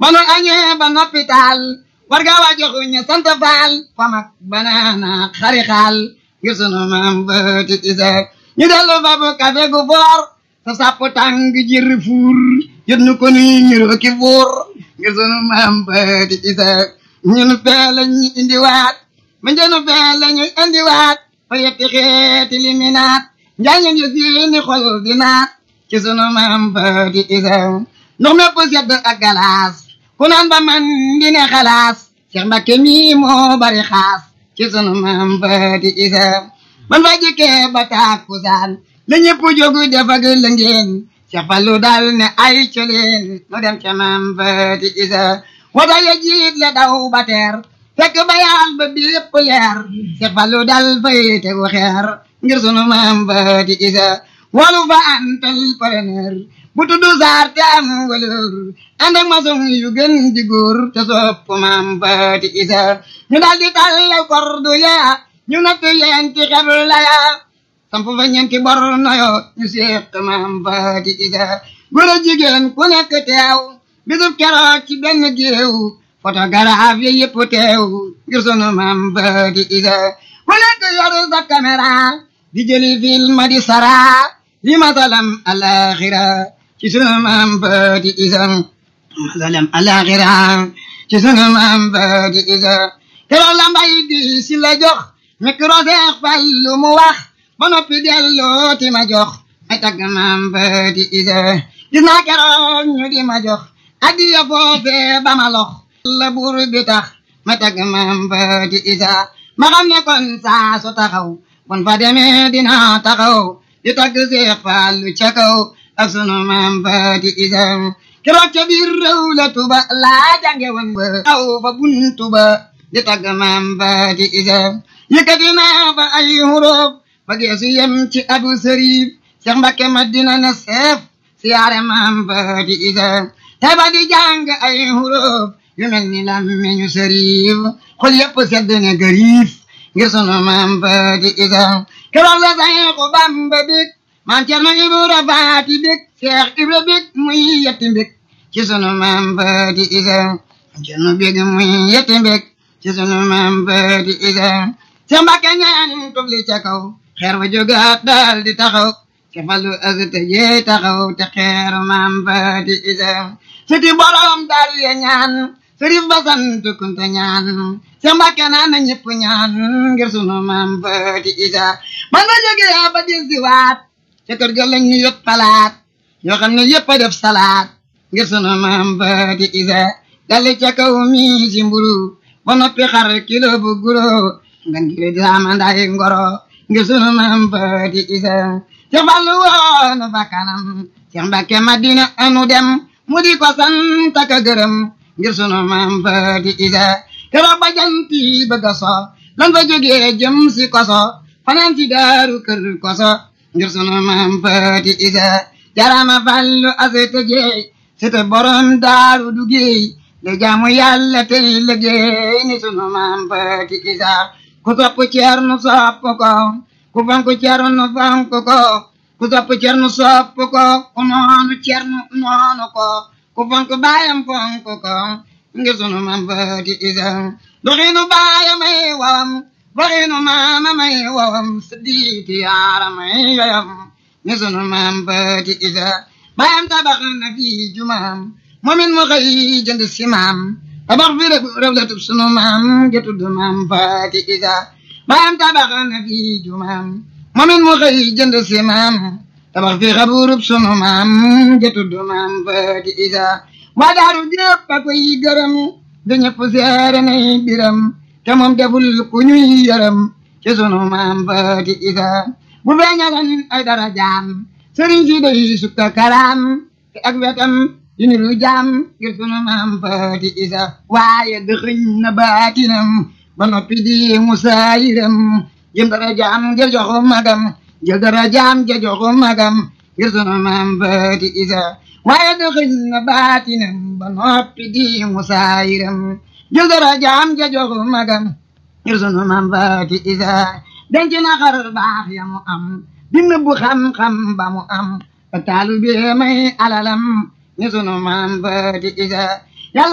ba nu añee ba noppi taal war nga waa joxuñu sant faal famak banaana xari xaal ngir sunu maam Faati Isa ñu dellu fa bu kafe gu foor sa sàpp tàng jër fuur yët nu ko nuy ñuroo ki fuur ngir sunu maam Faati Isa ñun fee lañu indiwaat ma njënu fee lañu indiwaat fa yetti xeeti liminaat njaañu ñu seeni xol di naat ci sunu maam Faati Isa ndox mépp sedd ak galaas ku naan ba man di ne xalaas Cheikh Mbacke mi moo bari xaas ci sunu maam Faati Isa ban fa jikkee ba tàkkusaan la ñëpp jógu def ak la ngeen Cheikh Fallu daal ne ay coleen nu dem ca maam Faati Isa wata ya jiit le daw ba teer fekk ba yaal ba bépp leer Cheikh Fallu dal fay tegu xeer ngir sunu maam Faati Isa walu fa antal preneur bu tuddu saar te am wëlër ànd ak maçon yu gën di góor te sopp maam Faati Isa ñu daal di tàllal kordu ya ñu natt yenti xebl la ya samp fa ñeenti bor noyo ñu seq maam Faati Isa góor a jigéen ku nekk teew bisub keroog ci benn géew photographe yi yëpp teew ngir sunu maam Faati Isa ku nekk yoru sa caméra di jëli film di sara li masalam alaxira ci sunu maam Faati Isa masalam alaxira ci sunu maam Faati Isa keroog la mbay di si la jox micro Seex Fallu mu wax ba noppi delloo ti ma jox ay tagg maam Faati Isa gis naa keroog ñu di ma jox addiya foofee ba ma lox la buur bi tax ma tagg maam Faati Isa ma xam ne kon saa su taxaw bon fa demee dina taxaw di tagg Seex Fallu ca kaw ak sunu maam Faati Isa keroog ca biir réew la tuba laa jànge woon ba aw fa buntu ba di tagg maam Faati Isa yëkkati naa fa ay huruf ba geesu yem ci abu sërif Seex Mbakke Madina na seef siyaare maam Faati Isa tey ba di jàng ay huruf yu mel ni lammeñu sërif xol yëpp sedd ne gariif ngir sunu maam Faati Isa keroog la Seexu Bamba bég maam Cerno Ibra Faati bég Seex Ibra bég muy yetti bég ci sunu maam Faati Isa maam Cerno bég muy yetti bég ci sunu maam Faati Isa Seex Mbakke ñaan tubli ca kaw xeer wa jógaat daal di taxaw ci Fallu azte jee taxaw te xeeru maam Faati Isa siti borom daal ya ñaan sërif ba sant kunta ñaan Seex Mbakke naan na ñëpp ñaan ngir sunu maam Faati Isa man na jógee ba dil si waat ca kër ga lañ ñu yot palaat yoo xam ne yëpp a def salaat ngir sunu maam Faati Isa dalli ca kaw mi si mburu ba noppi xar kilo bu guro ngan gile di amandaay ngoro ngir sunu maam Faati Isa Seex Fallu woonu fa kanam Seex Mbakke Madina anu dem mu di ko sant ak gërëm ngir sunu maam Faati Isa keroog ba janti bëgg a so lan fa jógee jëm si koso fanaan si daaru kër koso ngir sunu maam Faati Isa jarama Fallu asete jeey sete borom daaru duggéey le jaamu yàlla tey liggéey ni sunu maam Faati Isa ku topp Ceerno sopp ko ku fonk Ceerno fonk ko ku topp Ceerno sopp ko ku noonu Ceerno noonu ko ku fonk baayam fonk ko ngir sunu maam Faati Isa doxinu baayam ay wawam waxinu maamam ay wawam siddiiti yaaram ay yoyam ni sunu maam Faati Isa baayam tabax na fi jumaam moomin mu xëy jënd si maam tabax fi rëb rëb la tub sunu maam ja tudd maam Faati Isa baayam tabax na fi jumaam moomin mu xëy jënd si maam tabax fi xaburub sunu maam ja tudd maam Faati Isa waa daaru jëpp a koy gërëm da ñëpp seere nay biram te moom deful ku ñuy yërëm ci sunu maam Faati Isa bu feeñalan ay dara jaam sëriñ si day sukka karaam te ak wetam yu niru jaam ngir sunu maam Faati Isa waaye dëxëñ na baatinam ba noppi di musaayiram jëm dara jaam ja joxu magam jël dara jaam ja joxu magam ngir sunu maam Faati Isa waaye dëxëñ na baatinam ba noppi di musaayiram jël dara jaam ja joxu magam ngir sunu maam Faati Isa denc na xar baax ya mu am dina bu xam-xam ba mu am taalu bi may alalam ni sunu maam Faati Isa